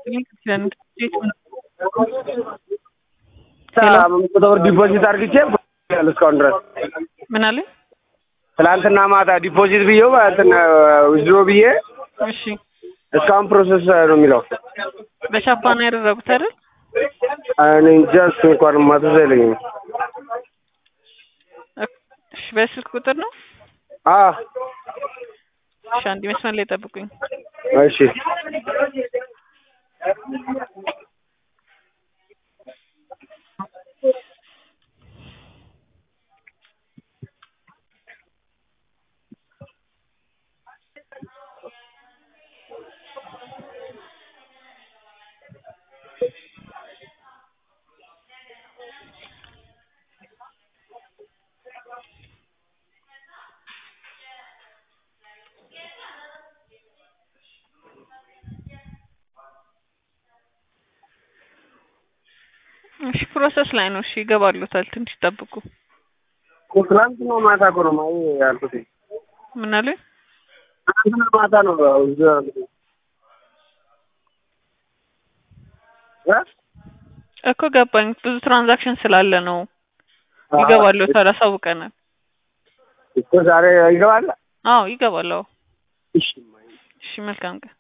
መቶ ብር ዲፖዚት አድርግቼ እስካሁን ድረስ ምን አለ? ትላንትና ማታ ዲፖዚት ብዬው እንትን ዊዝድሮ ብዬ እሺ እስካሁን ፕሮሰስ ነው የሚለው። በቻፓ ነው ያደረጉት አይደል? እኔ እንጃ እሱ እንኳን ማትዝ አይለኝም። እሺ በስልክ ቁጥር ነው? አዎ እሺ አንድ መስመር ላይ ጠብቁኝ። እሺ እሺ ፕሮሰስ ላይ ነው። እሺ ይገባሉታል። ትንሽ ጠብቁ። ትላንትና ማታ እኮ ነው ማይ ያልኩት። ምን አለ? ትላንትና ማታ ነው እዚህ ያልኩት። እ እኮ ገባኝ። ብዙ ትራንዛክሽን ስላለ ነው። ይገባሉታል። አሳውቀናል። እኮ ዛሬ ይገባል። አዎ ይገባል። አዎ እሺ እሺ መልካም ቀን